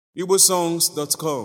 igbosongs.com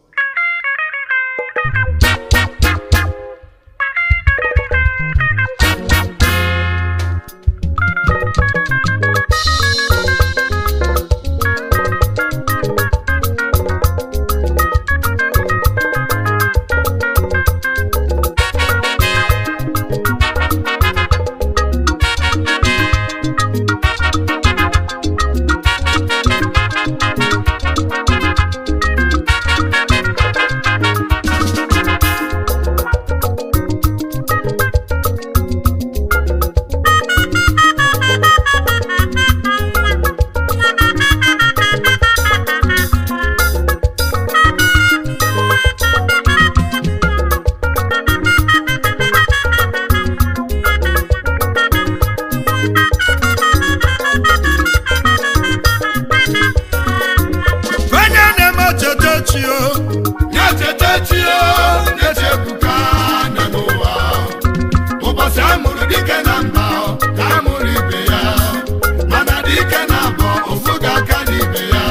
onye na-eme cheta chi o na-echeta chi o na-echebuka na n'ụwa ụbọchị a mụrụ dike na mba ka a mụrụ ibe ya mana dike na abụọ ofu ga-aka n'ibe ya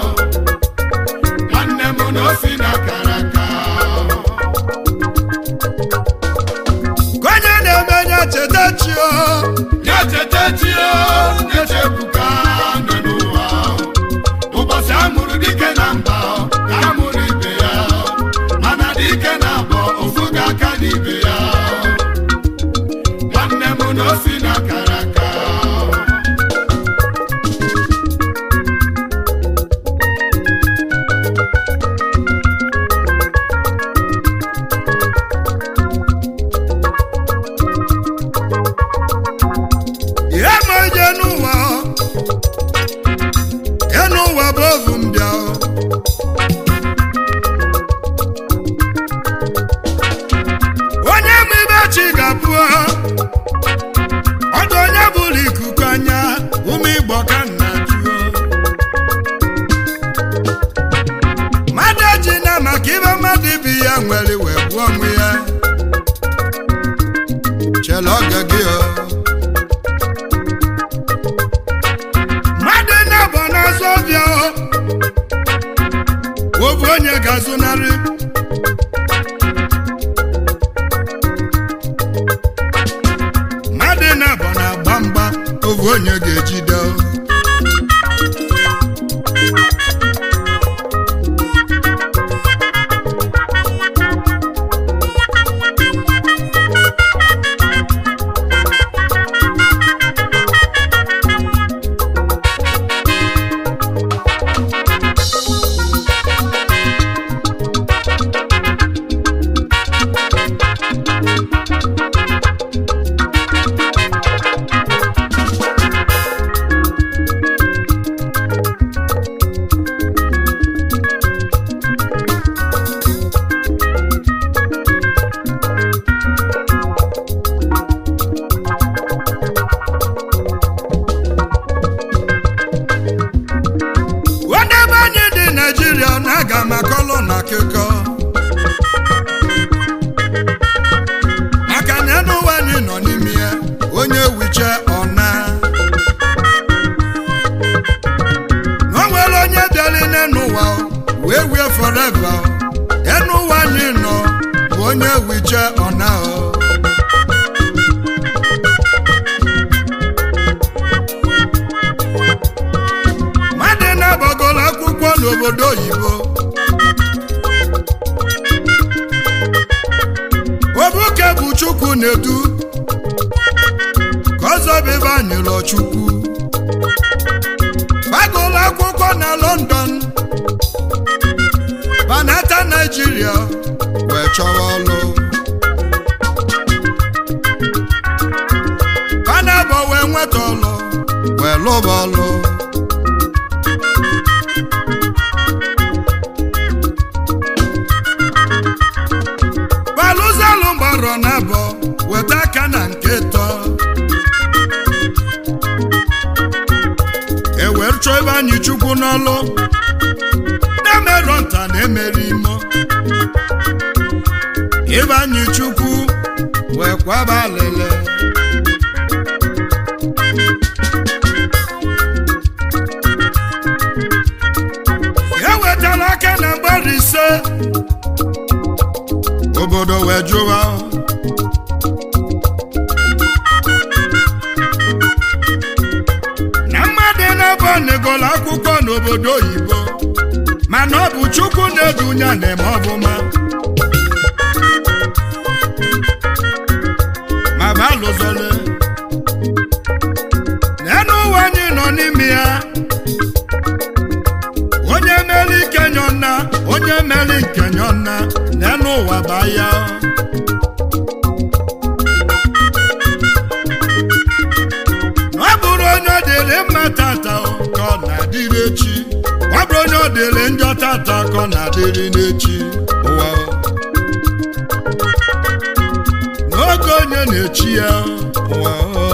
nwanne m na osi na akara aka ka onye na-eme nye cheta chi o na-echeta chi o na-echebuka na n'ụwa ụbọchị a mụrụ dike na mba ka a mụrụ ibe ya mana dike na abụọ ofu ga-aka n'ibe ya nwanne m na osi na akara aka ihe ma onye n'ụwa o ihe n'ụwa bụ ovu mbịa o onye ma ibe chi ga-abụ o ọdụ onye bụrụ ikuku anya ụmụ igbo ka nna jụọ mmadụ eji na maka ibe mmadụ ibi ya nwere wee gbuo onwe ya chela oge gị o mmadụ na-abọ n'azụ ọbịa o obu onye ga-azụnarị mmadụ na-abọ na-agba mgba obu onye ga-ejide o onye ebe anyị dị naijiria na-aga maka ọlụ na akụkọ maka na enu ụwa anyị nọ n'ime ya onye wiche ọna na o nwere onye bịara n'enu ụwa wee wie foreva enu ụwa anyị nọ bụ onye wiche ọna o mmadụ na-agbagoro akwụkwọ n'obodo oyibo obuke bụ chukwu na-edu ka ọzọ bebe anyụlọ chukwu gbagoro akwụkwọ na london banata naijiria wee chọrọ ọlụ panabọ wee nweta ọlụ wee lụba ọlụ balụzalụ gbarọ n'abọ weta aka na nke tọ ewere chọọ ebe anyị chukwu n'ọlụ na-emerọ nta na-emere imo ebe anyị chukwu wee kwaba alele mana ọ bụ chukwu na-edunya na-eme ọbụma ma ba lụzole n'enu ụwa anyị nọ n'ime ya onye mere ike nyọna onye mere nke nyọna n'enu ụwa ba ya ọ bụrụ onye ọ dịrị mma tata ka ọ na-adịrị echi ọ bụrụ onye ọ dịrị njọ tata ka ọ na-adịrị n'echi ụwa n'oge onye na-echi ya ụwa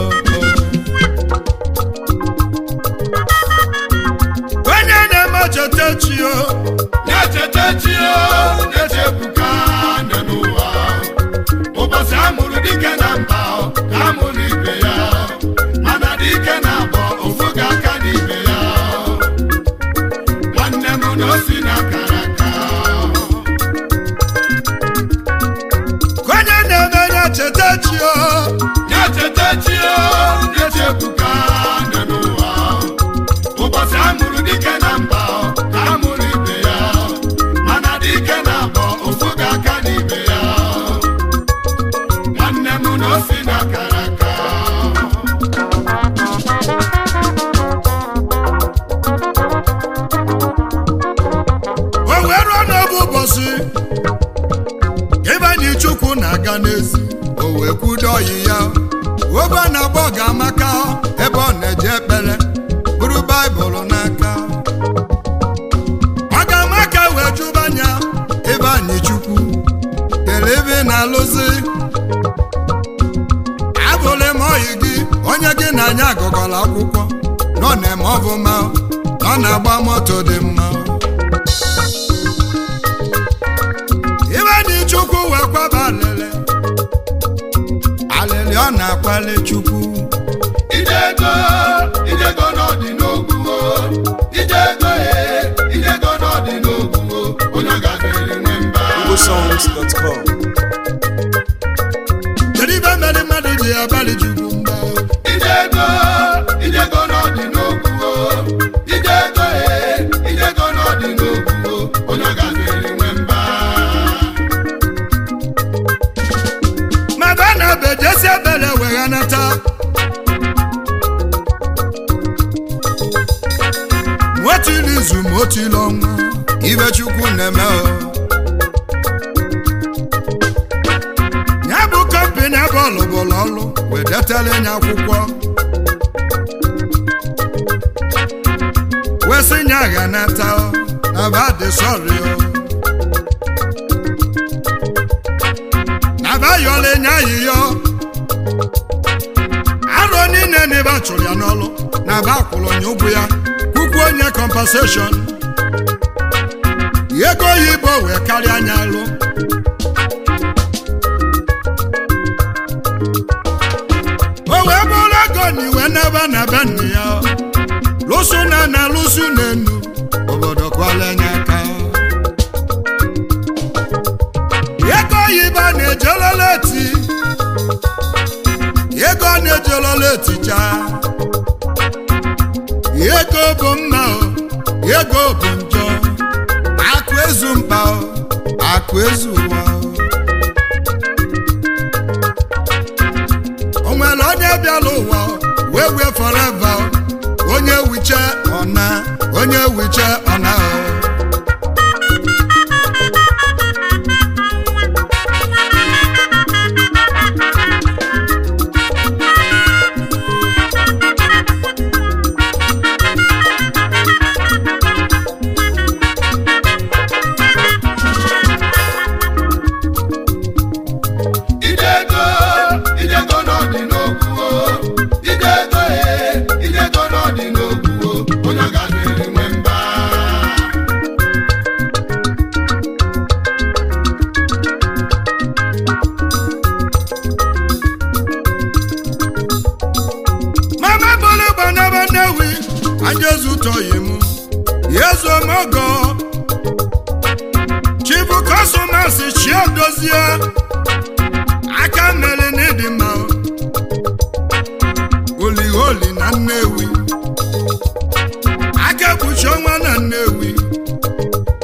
onye na-eme cheta chi o na-echeta chi o na-echepụka nne n'ụwa ụbọchị amụrụ dike na mba o, ka amụrụ ibe ya mana dike na abọ ofu ga aka n'ibe ya nwanne m na osi na akara aka onye na-eme ya cheta chi o na-echeta chi o na-echepụka nne n'ụwa ụbọchị amụrụ dike na mba o, ka amụrụ ibe ya mana dike na abọ ofu ga aka n'ibe ya nwanne m na osi na akara aka o wee ruo n'oge ụbọchị ebe anyị chukwu na-aga n'ezi o wee kwudo ọyị ya obe a na-agba ọga amaka ebe ọ na-eje ekpere bụrụ baịbụl n'aka ọ ga-amaka wee jụba anya ebe anyị chukwu kele ebe ị na-alụzi abụlị m ọyị gị onye gị na anya agụgọla akwụkwọ nọ na-eme ọfụma ọ na-agba moto dị mma ibe dị chukwu wee kwaba alịlị alịlị ọ na-akpali chukwu Ijego, ijego n'ọdị n'ogwu o. Ijego e, ijego n'ọdị n'ogwu o. Onye gafere nwe mba. igbosongs.com kedu ibe mere mmadụ ji abalị chukwu mba Ijego, ijego n'ọdị n'ogwu o. Ijego e, ijego n'ọdị n'ogwu o. Onye gafere nwe mba. ma ba na bejesi ebele wee nata nwetili izu ma otili ọnwa ibe chukwu na-eme o ya bụ kọmpini ebe ọlụbụla ọlụ wee detara ya akwụkwọ wee sị nya agha nata o na ba dị sọrị o abayọla enye ayịyọ arọ niile na ebe a chụrụ ya n'ọlụ na aba akwụrụ onye ụgwọ ya kwukwu onye compensation ego oyibo wee karịa anya alụ o wee bụrụ ego na iwe n'ebe na be nna ya lụsụ na na lụsụ na enu obodo kwala anya aka ego oyibo na-ejelola eti ego na-ejelola etija ego bụ mma o ego bụ njọ akụ ezu mkpa o akụ ezu ụwa o o nwere onye bịala ụwa o, wee wee forever o. onye wiche ọna onye wiche ọna o Ijego, ijego n'ọdị n'ogwu o. Ijego e, ijego n'ọdị n'ogwu o. Onye gafere nwe mba. mama bolo gbanaba nnewi anjezutoyi m yezomogo chibu kọsọmasị chiedozie aka mere n'ịdị mma oliholi na nnewi aka ekpuchi ọnwa na nnewi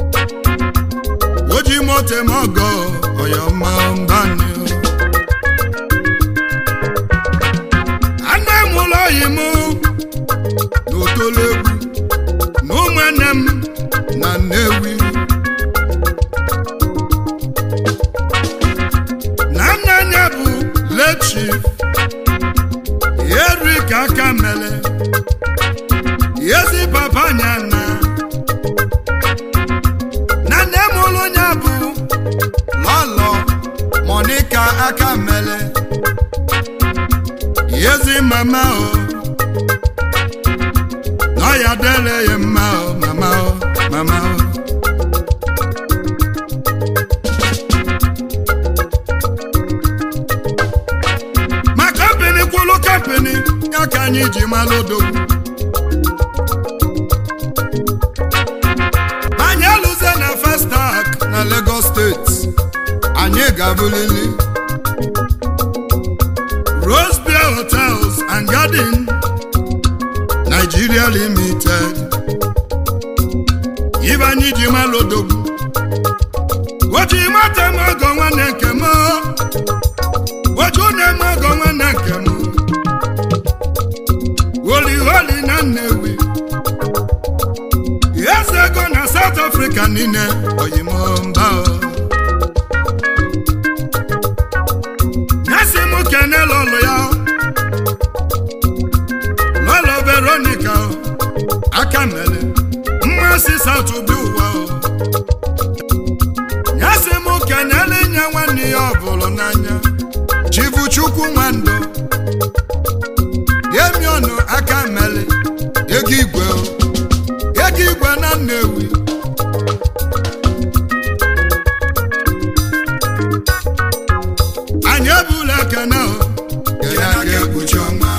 otemogo oyoma mbani anne m ụlọ oyi m n'otolegwu na ụmụnne m na nnewi na nna anya bụ lechif erik aka mele ezi papa anya na na nne m ụlọ nya bụ lọlọ monika aka mele ezi mama o nọ ya dele ya mma o mama o mama o ma kampani kwụlụ kampani ya ka anyị ji malụ odogwu anyị alụze na Festac na Lagos steeti anyị ga-abụlili Rose Beer Hotels and Garden Nigeria Limited ibe anyị ji malụ odogwu oji mata m ọgọ nwanne nke m oju na-eme ọgọ nwanne nke m holi holi na Nnewi eze ego na South Africa niile oyimomba nyesi m kene lọlụ ya lọlọ Veronica aka mele mmasị South bi ụwa nyesi m kenele nye nwanne ya ọbụlụ n'anya chivuchukwu nwandụ yemiọnụ aka mele ego igwe o ego igwe na Nnewi anyị ebula ekene o Kenaka ekpuchi ọnwa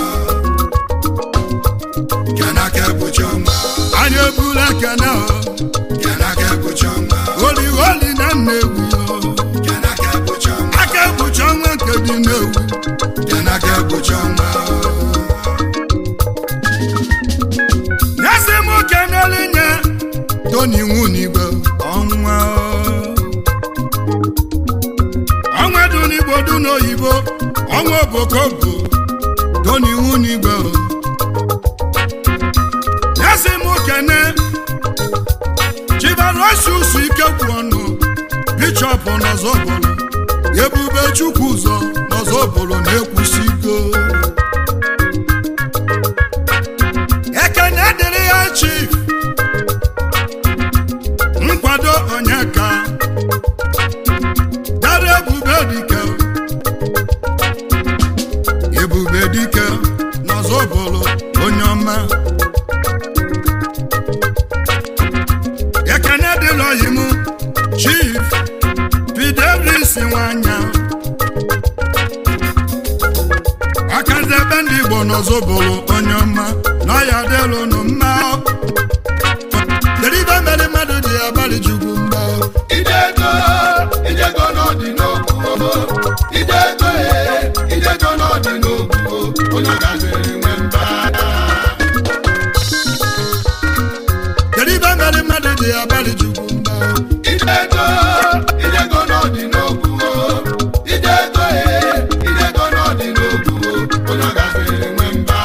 Kenaka ekpuchi ọnwa anyị ebula ekene o Kenaka ekpuchi ọnwa holi holi na Nnewi o Kenaka ekpuchi ọnwa aka ekpuchi ọnwa nke dị Nnewi Kenaka ekpuchi ọnwa nyesi m kenele nye Tony Nwunigwe ọnwa o. ọnwa dị n'Igbo dị n'oyibo ọnwa obokobo Tony Nwunigwe o. nyesi m kene chibarosius ikekwu ọnụ bishọp n'ọzọbụlụ ebube chukwu ụzọ n'ọzọbụlụ na-ekwusigo ekene dịrị ya chief nkwado onyeka dara ebube dike ebube dike n'ọzọbụlụ onye ọma ekene dịrị oyi m chief pidebris nwanya akazebe ndị igbo n'ọzọbụlụ onye ọma na ọya dịlụ nụ mma kedu ibe mere mmadụ ji abalị chukwu mgba Ijego Ijego n'ọdị n'okwu Ijego e Ijego n'ọdị n'okwu Onye gaziri nwe mba kedu ibe mere mmadụ ji abalị chukwu mgba Ijego Ijego n'ọdị n'okwu Ijego e Ijego n'ọdị n'okwu Onye gaziri nwe mba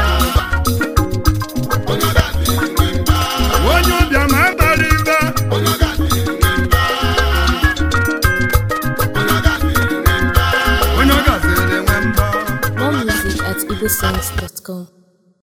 Onye gaziri nwe mba onye ụbịam abalị ibe Onye gaziri nwe mba Onye gaziri nwe mba onye ọ gaziri nwe mba More music at igbosongs.com.